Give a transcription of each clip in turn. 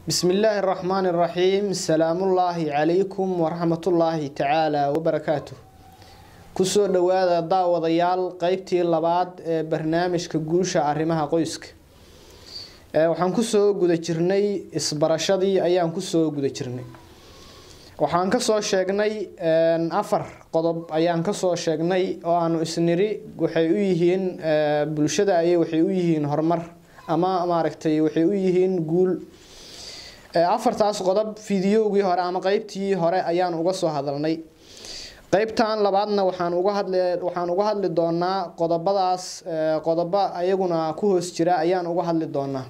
بسم الله الرحمن الرحيم سلام الله عليكم ورحمة الله تعالى وبركاته kusoo dhawaada daawadayaal qeybtii labaad ee barnaamijka guusha arrimaha qoyska waxaan kusoo guda jirnay isbarashadii ayaan kusoo guda jirnay waxaan kasoo sheegnay afar qodob ayaan kasoo sheegnay oo aanu isniri waxay u yihiin bulshada ayay waxay u yihiin horumar ama maaragtay waxay u yihiin guul afartaas qodob fideogii hore ama qeybtii hore ayaan uga soo hadalnay qeybtan labaadna waxaan uga hadli waxaan uga hadli doonaa qodobadaas qodobo ayaguna ku hoos jira ayaan uga hadli doonaa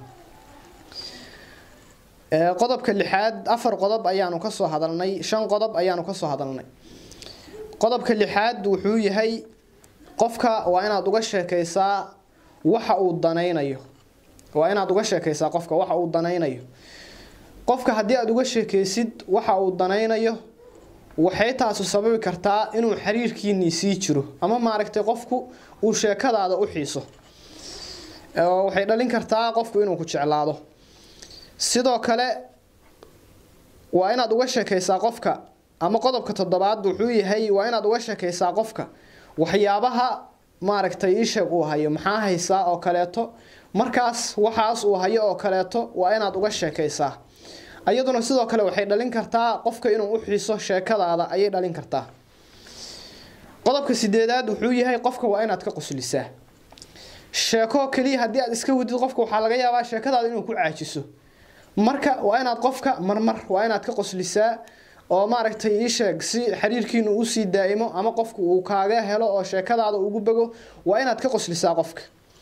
qodobka lixaad afar qodob ayaanu kasoo hadalnay shan qodob ayaanu kasoo hadalnay qodobka lixaad wuxuu yahay qofka waa inaad uga sheekaysaa waxa uu danaynayo waa inaad uga sheekaysaa qofka waxa uu danaynayo qofka haddii aada uga sheekaysid waxa uu danaynayo waxay taasu sababi kartaa inuu xiriirkiinii sii jiro ama maaragtay qofku uu sheekadaada u xiiso waxay dhalin kartaa qofku inuu ku jeclaado sidoo kale waa inaad uga sheekaysaa qofka ama qodobka toddobaad wuxuu yahay waa inaad uga sheekaysaa qofka waxyaabaha maaragtay iisheeg uu hayo maxaa haysaa oo kaleeto markaas waxaas uu hayo oo kaleeto waa inaad uga sheekaysaa iyaduna sidoo kale waxay dhalin kartaa qofka inuu u xiiso sheekadaada ayay dhalin kartaa qodobka sideedaad wuxuu yahay qofka waa inaad ka qoslisaa sheeko keliya haddii aad iska wadid qofka waxaa laga yaabaa sheekadaada inuu ku caajiso marka waa inaad qofka marmar waa inaad ka qoslisaa oo maaragtay iisheeg si xiriirkiinu usii daa'imo ama qofku uu kaaga helo oo sheekadaada ugu bego waa inaad ka qoslisaa qofka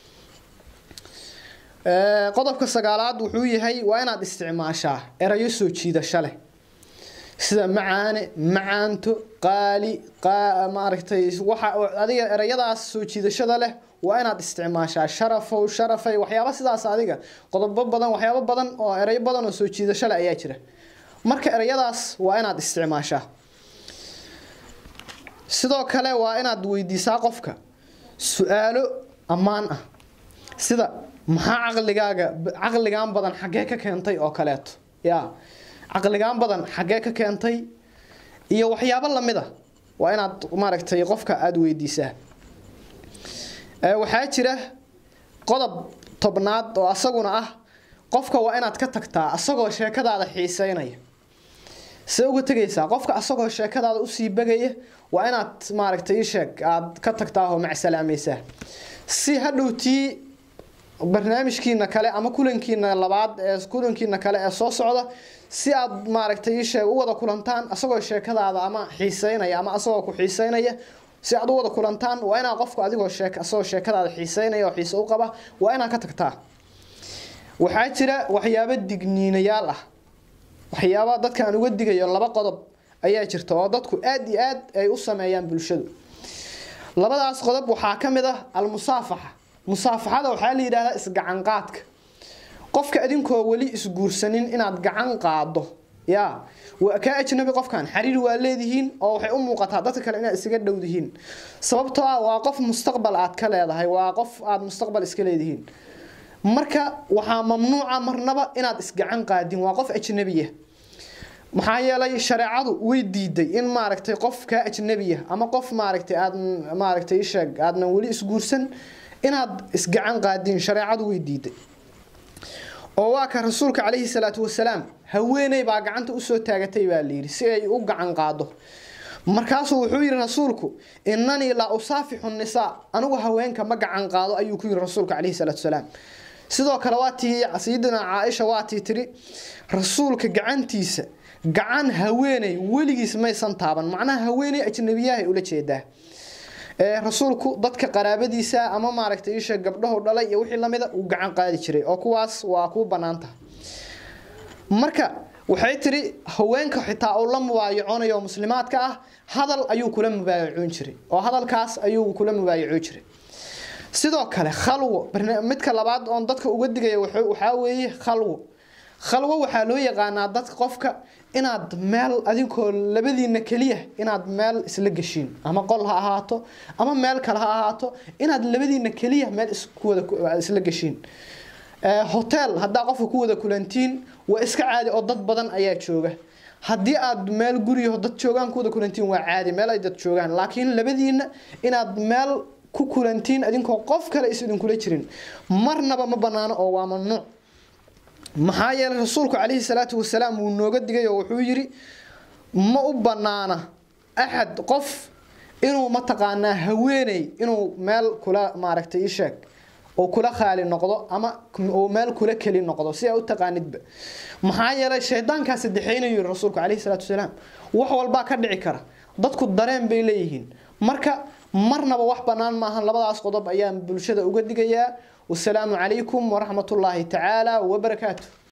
qodobka sagaalaad wuxuu yahay waa inaad isticmaashaa erayo soo jiidasho leh sida macaane macaanto qaali maaragtay waxa adiga erayadaas soo jiidashada leh waa inaad isticmaashaa sharafow sharafay waxyaaba sidaas adiga qodobo badan waxyaabo badan oo erayo badan oo soo jiidasho leh ayaa jira marka erayadaas waa inaad isticmaashaa sidoo kale waa inaad weydiisaa qofka su-aalo ammaan ah sida maxaa caqligaaga caqligaan badan xaggee ka keentay oo kaleeto yaa caqligaan badan xaggee ka keentay iyo waxyaabo lamid a waa inaad maaragtay qofka aada weydiisaa waxaa jira qodob tobnaad oo asaguna ah qofka waa inaad ka tagtaa asagoo sheekadaada xiiseynaya see uga tegaysaa qofka asagoo sheekadaada usii begaya waa inaad maaragtay isheeg aada ka tagtaa oo macsalaamaysaa si hadhowtii barnaamijkiina kale ama kulankiina labaad ee kulankiina kale ee soo socda si aad maaragtay isheeg u wada kulantaan asagoo sheekadaada ama xiiseynaya ama asagoo ku xiiseynaya si aad u wada kulantaan waa inaad qofku adigoo sheek asagoo sheekadaada xiiseynaya oo xiise u qaba waa inaad ka tagtaa waxaa jira waxyaabo digniinayaal ah waxyaaba dadka aan uga digayo laba qodob ayaa jirta oo dadku aada iyo aad ay u sameeyaan bulshadu labadaas qodob waxaa ka mid ah almusaafaxa musaafaxada waxaa la yidhahdaa isgacanqaadka qofka adinkoo weli isguursanin inaad gacan qaado yaa waa kaa ajnabi qofkan xiriir waa leedihiin oo waxay u muuqataa dadka kale inaad isaga dhowdihiin sababtoo ah waa qof mustaqbal aad ka leedahay waa qof aad mustaqbal iska leedihiin marka waxaa mamnuuca marnaba inaad isgacan qaadin waa qof ajnabiya maxaa yeelay shareecadu way diiday in maaragtay qof kaa ajnabiya ama qof maaragtay aad maaragtay isheeg aadnan weli isguursan inaad isgacan qaadiin shareecadu way diiday oo waa ka rasuulka calayhi salaatu wasalaam haweeney baa gacanta usoo taagatay baa layidhi si ay u gacan qaado markaasuu wuxuu yidhi rasuulku inanii laa usaafixu nisaa anigu haweenka ma gacan qaado ayuu ku yidhi rasuulka calayhi salaatu wasalaam sidoo kale waa tii sayidina caaisha waa tii tiri rasuulka gacantiisa gacan haweeney weligiis maysan taaban macnaha haweeney ajnabiyahay ula jeedaa rasuulku dadka qaraabadiisa ama maaragtay isha gabdhahu dhalay iyo wixii lamida uu gacan qaadi jiray oo kuwaas waa kuu banaanta marka waxay tiri haweenka xitaa uu la mubaayaconayo muslimaadka ah hadal ayuu kula mubaayacoon jiray oo hadalkaas ayuu kula mubaayacoon jiray sidoo kale khalwo midka labaad oon dadka uga digaya waxaa weeye khalwo khalwo waxaa loo yaqaanaa dadka qofka inaad meel adinkoo labadiina keliya inaad meel isla geshiin ama qol ha ahaato ama meel kale ha ahaato inaad labadiina keliya meel iskuwada isla geshiin hotel haddaa qofka ku wada kulantiin waa iska caadi oo dad badan ayaa jooga haddii aad meel guriyaho dad joogaan ku wada kulantiin waa caadi meel ay dad joogaan laakiin labadiina inaad meel ku kulantiin idinkoo qof kale is idinkula jirin marnaba ma banaano oo waa mamnuuc maxaa yeelay rasuulku calayhi salaatu wasalaam wuu nooga digay oo wuxuu yidhi ma u banaana axad qof inuu mataqaanaa haweeney inuu meel kula maaragtay ii sheeg oo kula khaali noqdo ama oo meel kula keli noqdo si aa u taqaanidba maxaa yeelay shaydaankaa saddexeynayu yiri rasuulku calayhi salaatu wasalaam wax walbaa ka dhici kara dadku dareen bay leeyihiin marka marnaba wax bannaan maahan labadaas qodob ayaan bulshada uga digayaa wasalaamu calaykum waraxmatullaahi tacaala wabarakaatu